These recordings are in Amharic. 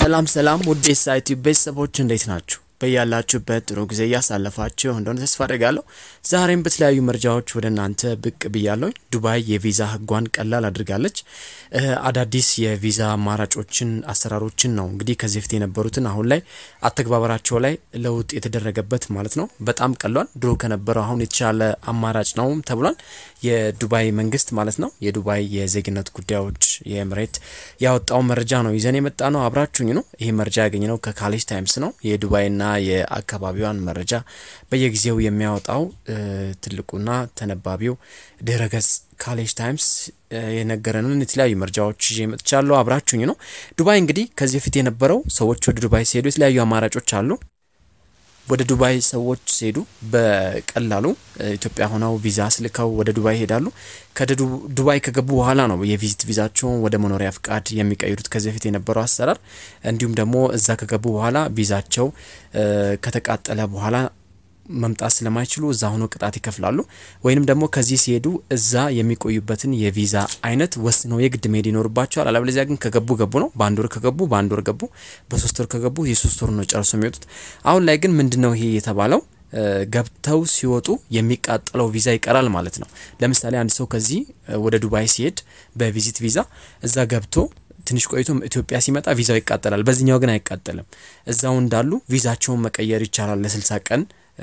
ሰላም ሰላም ውድ የሳይት ቤተሰቦች እንዴት ናችሁ? በያላችሁበት ጥሩ ጊዜ እያሳለፋችሁ እንደሆነ ተስፋ አደርጋለሁ። ዛሬም በተለያዩ መረጃዎች ወደ እናንተ ብቅ ብያለሁ። ዱባይ የቪዛ ሕጓን ቀላል አድርጋለች። አዳዲስ የቪዛ አማራጮችን፣ አሰራሮችን ነው እንግዲህ ከዚህ በፊት የነበሩትን አሁን ላይ አተግባበራቸው ላይ ለውጥ የተደረገበት ማለት ነው። በጣም ቀሏል። ድሮ ከነበረው አሁን የተሻለ አማራጭ ነው ተብሏል። የዱባይ መንግስት ማለት ነው። የዱባይ የዜግነት ጉዳዮች የኤምሬት ያወጣው መረጃ ነው ይዘን የመጣ ነው። አብራችሁኝ ነው። ይህ መረጃ ያገኘ ነው ከካሌጅ ታይምስ ነው። የዱባይና የአካባቢዋን መረጃ በየጊዜው የሚያወጣው ትልቁና ተነባቢው ድረ ገጽ ካሌጅ ታይምስ የነገረንን የተለያዩ መረጃዎች ይዤ መጥቻለሁ። አብራችሁኝ ነው። ዱባይ እንግዲህ ከዚህ በፊት የነበረው ሰዎች ወደ ዱባይ ሲሄዱ የተለያዩ አማራጮች አሉ። ወደ ዱባይ ሰዎች ሲሄዱ በቀላሉ ኢትዮጵያ ሆነው ቪዛ ስልከው ወደ ዱባይ ይሄዳሉ። ከዱባይ ከገቡ በኋላ ነው የቪዚት ቪዛቸውን ወደ መኖሪያ ፍቃድ የሚቀይሩት ከዚህ በፊት የነበረው አሰራር። እንዲሁም ደግሞ እዛ ከገቡ በኋላ ቪዛቸው ከተቃጠለ በኋላ መምጣት ስለማይችሉ እዛ ሆኖ ቅጣት ይከፍላሉ። ወይንም ደግሞ ከዚህ ሲሄዱ እዛ የሚቆዩበትን የቪዛ አይነት ወስነው የግድ መሄድ ይኖርባቸዋል። አለበለዚያ ግን ከገቡ ገቡ ነው። በአንድ ወር ከገቡ በአንድ ወር ገቡ፣ በሶስት ወር ከገቡ የሶስት ወር ነው ጨርሶ የሚወጡት። አሁን ላይ ግን ምንድን ነው ይሄ የተባለው? ገብተው ሲወጡ የሚቃጠለው ቪዛ ይቀራል ማለት ነው። ለምሳሌ አንድ ሰው ከዚህ ወደ ዱባይ ሲሄድ በቪዚት ቪዛ እዛ ገብቶ ትንሽ ቆይቶ ኢትዮጵያ ሲመጣ ቪዛው ይቃጠላል። በዚህኛው ግን አይቃጠልም። እዛው እንዳሉ ቪዛቸውን መቀየር ይቻላል ለስልሳ ቀን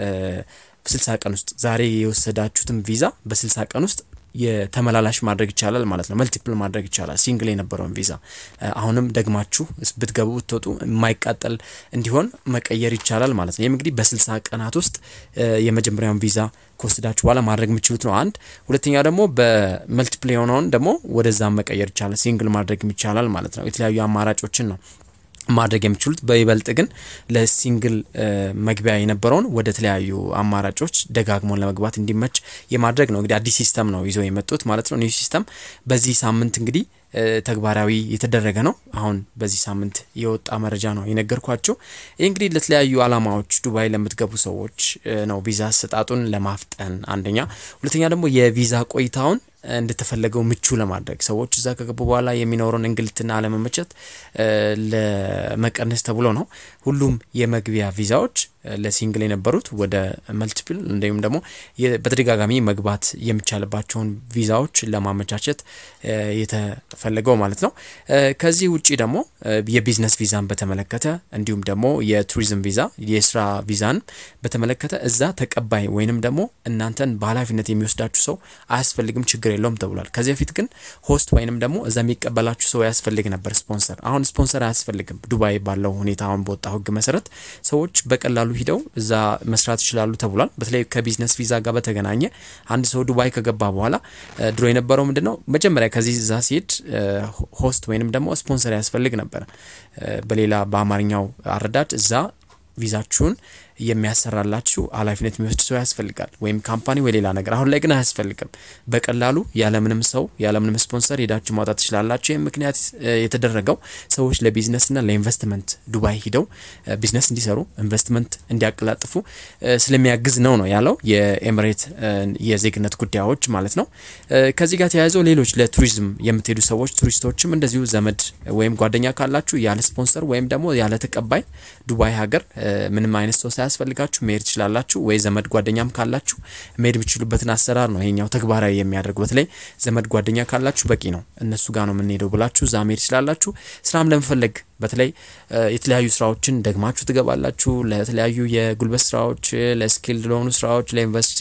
በስልሳ ቀን ውስጥ ዛሬ የወሰዳችሁትን ቪዛ በስልሳ ቀን ውስጥ የተመላላሽ ማድረግ ይቻላል ማለት ነው። መልቲፕል ማድረግ ይቻላል። ሲንግል የነበረውን ቪዛ አሁንም ደግማችሁ ብትገቡ ብትወጡ የማይቃጠል እንዲሆን መቀየር ይቻላል ማለት ነው። ይህም እንግዲህ በስልሳ ቀናት ውስጥ የመጀመሪያውን ቪዛ ከወሰዳችሁ በኋላ ማድረግ የምችሉት ነው። አንድ ሁለተኛ ደግሞ በመልቲፕል የሆነውን ደግሞ ወደዛም መቀየር ይቻላል። ሲንግል ማድረግ ይቻላል ማለት ነው። የተለያዩ አማራጮችን ነው ማድረግ የሚችሉት በይበልጥ ግን ለሲንግል መግቢያ የነበረውን ወደ ተለያዩ አማራጮች ደጋግሞን ለመግባት እንዲመች የማድረግ ነው። እንግዲህ አዲስ ሲስተም ነው ይዘው የመጡት ማለት ነው። ኒው ሲስተም በዚህ ሳምንት እንግዲህ ተግባራዊ የተደረገ ነው። አሁን በዚህ ሳምንት የወጣ መረጃ ነው የነገርኳቸው። ይህ እንግዲህ ለተለያዩ አላማዎች ዱባይ ለምትገቡ ሰዎች ነው። ቪዛ አሰጣጡን ለማፍጠን አንደኛ፣ ሁለተኛ ደግሞ የቪዛ ቆይታውን እንደተፈለገው ምቹ ለማድረግ ሰዎች እዛ ከገቡ በኋላ የሚኖረውን እንግልትና አለመመቸት ለመቀነስ ተብሎ ነው። ሁሉም የመግቢያ ቪዛዎች ለሲንግል የነበሩት ወደ መልቲፕል እንዲሁም ደግሞ በተደጋጋሚ መግባት የሚቻልባቸውን ቪዛዎች ለማመቻቸት የተፈለገው ማለት ነው። ከዚህ ውጪ ደግሞ የቢዝነስ ቪዛን በተመለከተ እንዲሁም ደግሞ የቱሪዝም ቪዛ የስራ ቪዛን በተመለከተ እዛ ተቀባይ ወይንም ደግሞ እናንተን በኃላፊነት የሚወስዳችሁ ሰው አያስፈልግም፣ ችግር የለውም ተብሏል። ከዚህ በፊት ግን ሆስት ወይንም ደግሞ እዛ የሚቀበላችሁ ሰው ያስፈልግ ነበር፣ ስፖንሰር። አሁን ስፖንሰር አያስፈልግም። ዱባይ ባለው ሁኔታ አሁን በወጣው ሕግ መሰረት ሰዎች በቀላሉ ሂደው እዛ መስራት ይችላሉ ተብሏል። በተለይ ከቢዝነስ ቪዛ ጋር በተገናኘ አንድ ሰው ዱባይ ከገባ በኋላ ድሮ የነበረው ምንድን ነው መጀመሪያ ከዚህ እዛ ሲሄድ ሆስት ወይንም ደግሞ ስፖንሰር ያስፈልግ ነበር። በሌላ በአማርኛው አረዳድ እዛ ቪዛችሁን የሚያሰራላችሁ ኃላፊነት የሚወስድ ሰው ያስፈልጋል፣ ወይም ካምፓኒ ወይ ሌላ ነገር። አሁን ላይ ግን አያስፈልግም። በቀላሉ ያለምንም ሰው ያለምንም ስፖንሰር ሄዳችሁ ማውጣት ትችላላችሁ። ይህም ምክንያት የተደረገው ሰዎች ለቢዝነስና ለኢንቨስትመንት ዱባይ ሂደው ቢዝነስ እንዲሰሩ ኢንቨስትመንት እንዲያቀላጥፉ ስለሚያግዝ ነው ነው ያለው የኤምሬት የዜግነት ጉዳዮች ማለት ነው። ከዚህ ጋር ተያይዘው ሌሎች ለቱሪዝም የምትሄዱ ሰዎች ቱሪስቶችም እንደዚሁ ዘመድ ወይም ጓደኛ ካላችሁ ያለ ስፖንሰር ወይም ደግሞ ያለ ተቀባይ ዱባይ ሀገር ምንም አይነት ሰው ሳያስፈልጋችሁ መሄድ ትችላላችሁ። ወይ ዘመድ ጓደኛም ካላችሁ መሄድ የምትችሉበትን አሰራር ነው ይሄኛው ተግባራዊ የሚያደርግ። በተለይ ዘመድ ጓደኛ ካላችሁ በቂ ነው፣ እነሱ ጋር ነው የምንሄደው ብላችሁ እዛ መሄድ ትችላላችሁ። ስራም ለመፈለግ በተለይ የተለያዩ ስራዎችን ደግማችሁ ትገባላችሁ። ለተለያዩ የጉልበት ስራዎች፣ ለስኪልድ ለሆኑ ስራዎች፣ ለዩኒቨርሲቲ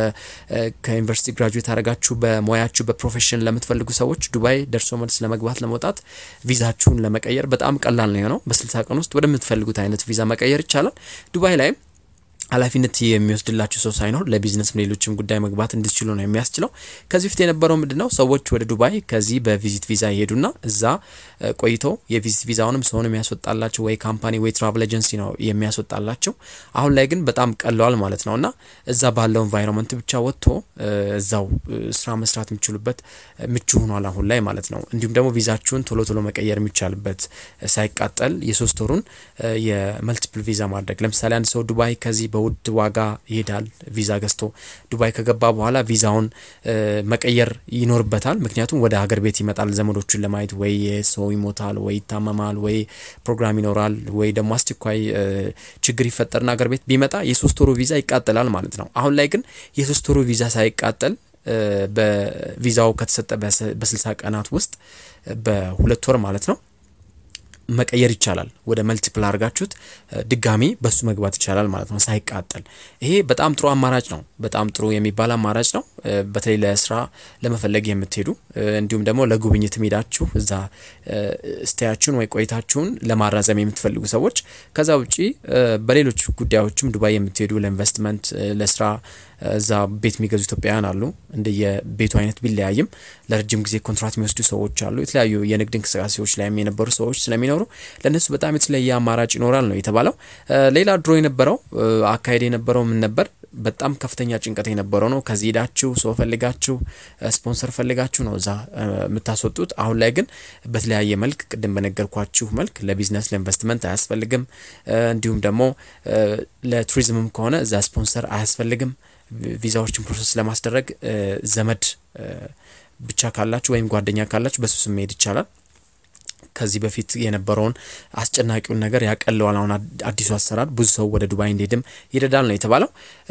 ከዩኒቨርሲቲ ግራጁዌት አድርጋችሁ በሙያችሁ በፕሮፌሽን ለምትፈልጉ ሰዎች ዱባይ ደርሶ መልስ ለመግባት ለመውጣት ቪዛችሁን ለመቀየር በጣም ቀላል ነው የሆነው። በስልሳ ቀን ውስጥ ወደምትፈልጉት አይነት ቪዛ መቀየር ይቻላል። ዱባይ ላይም ኃላፊነት የሚወስድላችሁ ሰው ሳይኖር ለቢዝነስም ሌሎችም ጉዳይ መግባት እንድትችሉ ነው የሚያስችለው። ከዚህ በፊት የነበረው ምንድን ነው? ሰዎች ወደ ዱባይ ከዚህ በቪዚት ቪዛ ይሄዱና እዛ ቆይተው የቪዚት ቪዛውንም ሰውን የሚያስወጣላቸው ወይ ካምፓኒ ወይ ትራቭል ኤጀንሲ ነው የሚያስወጣላቸው። አሁን ላይ ግን በጣም ቀለዋል ማለት ነው እና እዛ ባለው ኤንቫይሮንመንት ብቻ ወጥቶ እዛው ስራ መስራት የሚችሉበት ምቹ ሆኗል አሁን ላይ ማለት ነው። እንዲሁም ደግሞ ቪዛችሁን ቶሎ ቶሎ መቀየር የሚቻልበት ሳይቃጠል የሶስት ወሩን የመልቲፕል ቪዛ ማድረግ ለምሳሌ አንድ ሰው ዱባይ ከዚህ በውድ ዋጋ ይሄዳል ቪዛ ገዝቶ ዱባይ ከገባ በኋላ ቪዛውን መቀየር ይኖርበታል። ምክንያቱም ወደ ሀገር ቤት ይመጣል ዘመዶቹን ለማየት ወይ ሰው ይሞታል፣ ወይ ይታመማል፣ ወይ ፕሮግራም ይኖራል፣ ወይ ደግሞ አስቸኳይ ችግር ይፈጠርና ሀገር ቤት ቢመጣ የሶስት ወሩ ቪዛ ይቃጠላል ማለት ነው። አሁን ላይ ግን የሶስት ወሩ ቪዛ ሳይቃጠል በቪዛው ከተሰጠ በስልሳ ቀናት ውስጥ በሁለት ወር ማለት ነው መቀየር ይቻላል። ወደ መልቲፕል አድርጋችሁት ድጋሚ በሱ መግባት ይቻላል ማለት ነው ሳይቃጠል። ይሄ በጣም ጥሩ አማራጭ ነው። በጣም ጥሩ የሚባል አማራጭ ነው። በተለይ ለስራ ለመፈለግ የምትሄዱ እንዲሁም ደግሞ ለጉብኝት ሄዳችሁ እዛ ስቴያችሁን ወይ ቆይታችሁን ለማራዘም የምትፈልጉ ሰዎች ከዛ ውጪ በሌሎች ጉዳዮችም ዱባይ የምትሄዱ ለኢንቨስትመንት፣ ለስራ እዛ ቤት የሚገዙ ኢትዮጵያውያን አሉ። እንደየቤቱ አይነት ቢለያይም ለረጅም ጊዜ ኮንትራት የሚወስዱ ሰዎች አሉ። የተለያዩ የንግድ እንቅስቃሴዎች ላይም የነበሩ ሰዎች ስለሚኖሩ ለእነሱ በጣም የተለየ አማራጭ ይኖራል ነው የተባለው። ሌላ ድሮ የነበረው አካሄድ የነበረው ምን ነበር? በጣም ከፍተኛ ጭንቀት የነበረው ነው። ከዚህ ሄዳችሁ ሰው ፈልጋችሁ ስፖንሰር ፈልጋችሁ ነው እዛ የምታስወጡት። አሁን ላይ ግን በተለያየ መልክ ቅድም በነገርኳችሁ መልክ ለቢዝነስ ለኢንቨስትመንት አያስፈልግም። እንዲሁም ደግሞ ለቱሪዝምም ከሆነ እዛ ስፖንሰር አያስፈልግም። ቪዛዎችን ፕሮሰስ ለማስደረግ ዘመድ ብቻ ካላችሁ ወይም ጓደኛ ካላችሁ በሱ ስም መሄድ ይቻላል። ከዚህ በፊት የነበረውን አስጨናቂውን ነገር ያቀለዋል። አሁን አዲሱ አሰራር ብዙ ሰው ወደ ዱባይ እንዲሄድም ይረዳል ነው የተባለው።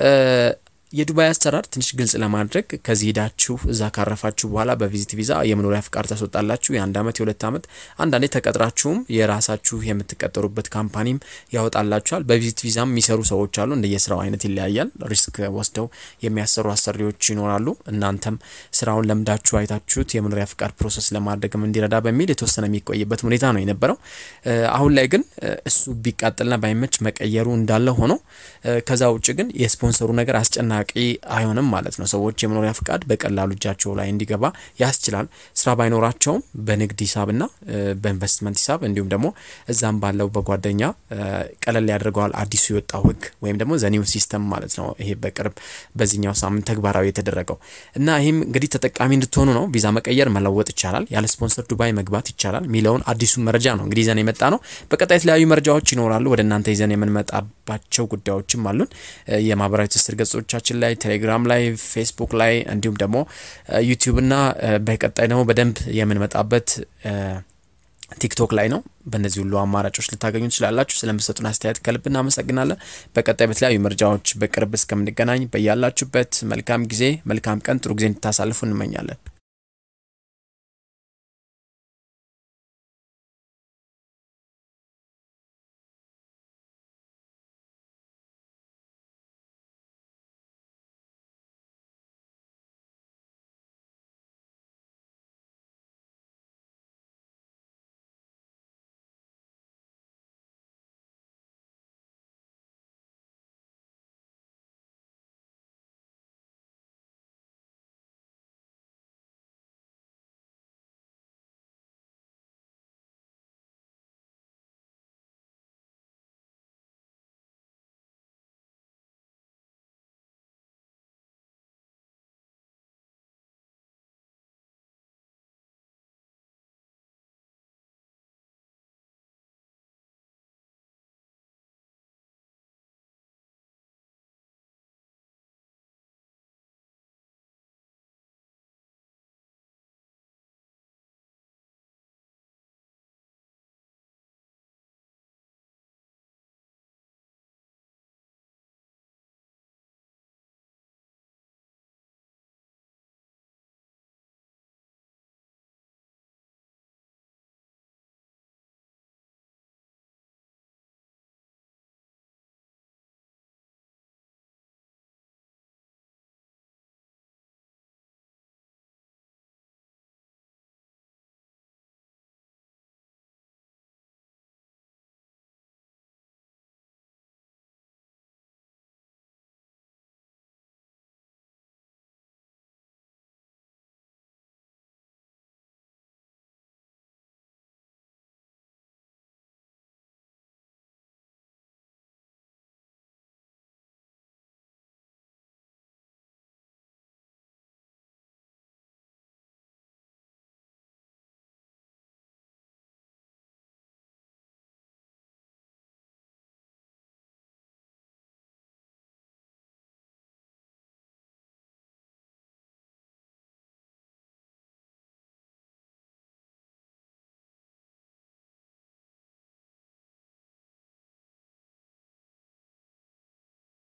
የዱባይ አሰራር ትንሽ ግልጽ ለማድረግ ከዚህ ሄዳችሁ እዛ ካረፋችሁ በኋላ በቪዚት ቪዛ የመኖሪያ ፍቃድ ታስወጣላችሁ። የአንድ አመት የሁለት አመት አንዳንዴ ተቀጥራችሁም የራሳችሁ የምትቀጠሩበት ካምፓኒም ያወጣላችኋል። በቪዚት ቪዛም የሚሰሩ ሰዎች አሉ። እንደየስራው አይነት ይለያያል። ሪስክ ወስደው የሚያሰሩ አሰሪዎች ይኖራሉ። እናንተም ስራውን ለምዳችሁ አይታችሁት የመኖሪያ ፍቃድ ፕሮሰስ ለማድረግም እንዲረዳ በሚል የተወሰነ የሚቆይበት ሁኔታ ነው የነበረው። አሁን ላይ ግን እሱ ቢቃጠልና ባይመች መቀየሩ እንዳለ ሆኖ ከዛ ውጭ ግን የስፖንሰሩ ነገር አስጨና ቂ አይሆንም ማለት ነው። ሰዎች የመኖሪያ ፍቃድ በቀላሉ እጃቸው ላይ እንዲገባ ያስችላል። ስራ ባይኖራቸውም በንግድ ሂሳብና በኢንቨስትመንት ሂሳብ እንዲሁም ደግሞ እዛም ባለው በጓደኛ ቀለል ያደርገዋል አዲሱ የወጣው ህግ ወይም ደግሞ ዘኒው ሲስተም ማለት ነው። ይሄ በቅርብ በዚህኛው ሳምንት ተግባራዊ የተደረገው እና ይህም እንግዲህ ተጠቃሚ እንድትሆኑ ነው። ቪዛ መቀየር መለወጥ ይቻላል፣ ያለ ስፖንሰር ዱባይ መግባት ይቻላል የሚለውን አዲሱን መረጃ ነው እንግዲህ ይዘን የመጣ ነው። በቀጣይ የተለያዩ መረጃዎች ይኖራሉ ወደ እናንተ ይዘን የምንመጣባቸው ጉዳዮችም አሉን። የማህበራዊ ትስስር ገጾቻችን ላይ ቴሌግራም ላይ ፌስቡክ ላይ እንዲሁም ደግሞ ዩቲዩብ እና በቀጣይ ደግሞ በደንብ የምንመጣበት ቲክቶክ ላይ ነው። በእነዚህ ሁሉ አማራጮች ልታገኙ ትችላላችሁ። ስለምሰጡን አስተያየት ከልብ እናመሰግናለን። በቀጣይ በተለያዩ መረጃዎች በቅርብ እስከምንገናኝ በያላችሁበት መልካም ጊዜ፣ መልካም ቀን፣ ጥሩ ጊዜ እንድታሳልፉ እንመኛለን።